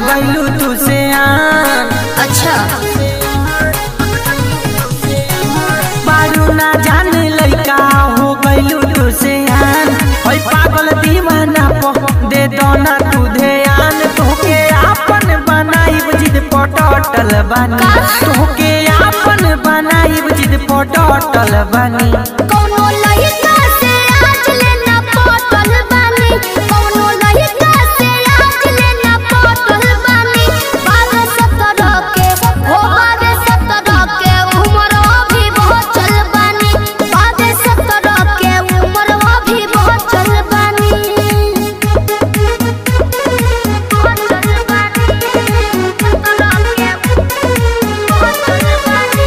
गइलू तू से आन अच्छा बारू ना जाने लइका हो गइलू तू से आन होई पागल दीवाना पो दे दो ना तू ध्यान तोके आपन बनाई जिद पटटल बानी तोके आपन बनाई जिद पटटल बानी कौनो लहिका से आज लेना पटल बानी कौनो लहिका से आज लेना पटल बानी बाबे सत्रह के हो बाबे सत्रह के उम्र अभी बहुत चल बानी बाबे सत्रह के उम्र अभी बहुत चल बानी बहुत चल बानी सत्रह के बहुत चल बानी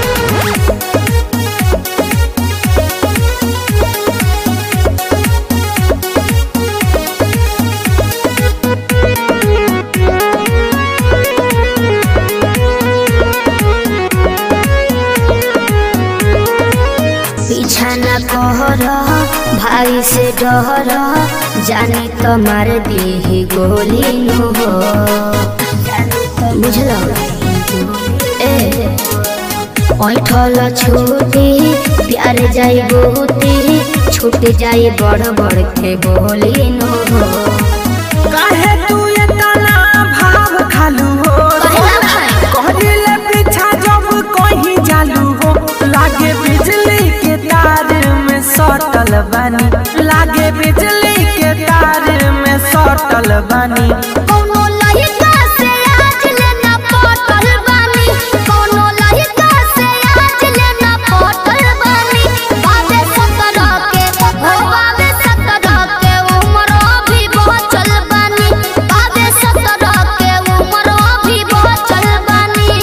पीछा न कहर भाई से डर जानी तो मार दी गोली नु हो बुझल ए ऐठल छूटी प्यार जाई बहुती छूट जाई बड़ बड़ के बोली नु हो काहे तू इतना भाव खालू हो कहले पीछा जब कहीं जालू हो लागे बिजली के तार में सटल बानी लागे बिजली के तार में सटल बानी कौनो लहिका से आज लेना पटल बानी कौनो लहिका से आज लेना पटल बानी बाबे सत्रह के हो बाबे सत्रह के उम्र अभी बहुत चल बानी बाबे सत्रह के उम्र अभी बहुत चल बानी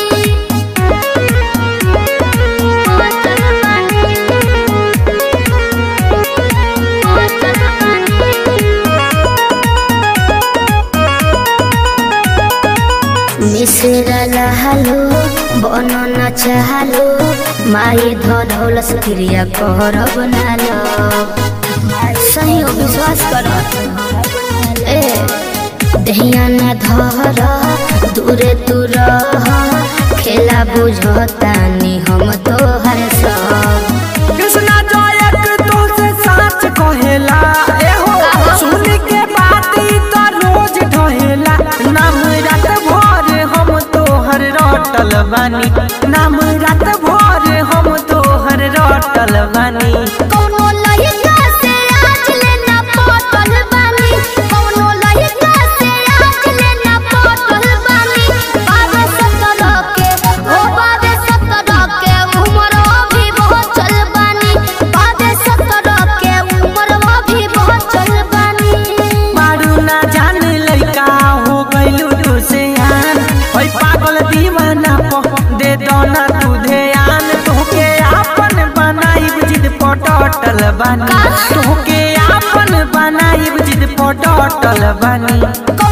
बहुत चल बानी बहुत चल बानी मिश्रा लहलो बनो न चाहलो माई धौलस क्रिया कर बनालो सही हो विश्वास कर ए दहिया न धर दूरे तू रह खेला बुझतानी हम तोहर सब कृष्णा जयक तो से साच कहेला ए हो सुन के बात ई तो रोज ढहेला नाम रात भर हम तोहर रटल बानी नाम रात भर हम तोहर रटल बानी कौनो लहिका से आज लेना पटल बानी कौनो लहिका से आज लेना पटल बानी बाबे सत्रह के हो बाबे सत्रह के उम्र अभी बहुत चल बानी बाबे सत्रह के उम्र अभी बहुत चल बानी मारू ना जाने लइका हो गइलू तू से आन ओइ पागल दीवाना पो दे दो ना तू ध्यान तोके आपन बनाई जिद पटटल बानी तोके आपन बनाई जिद पटटल बानी कौनो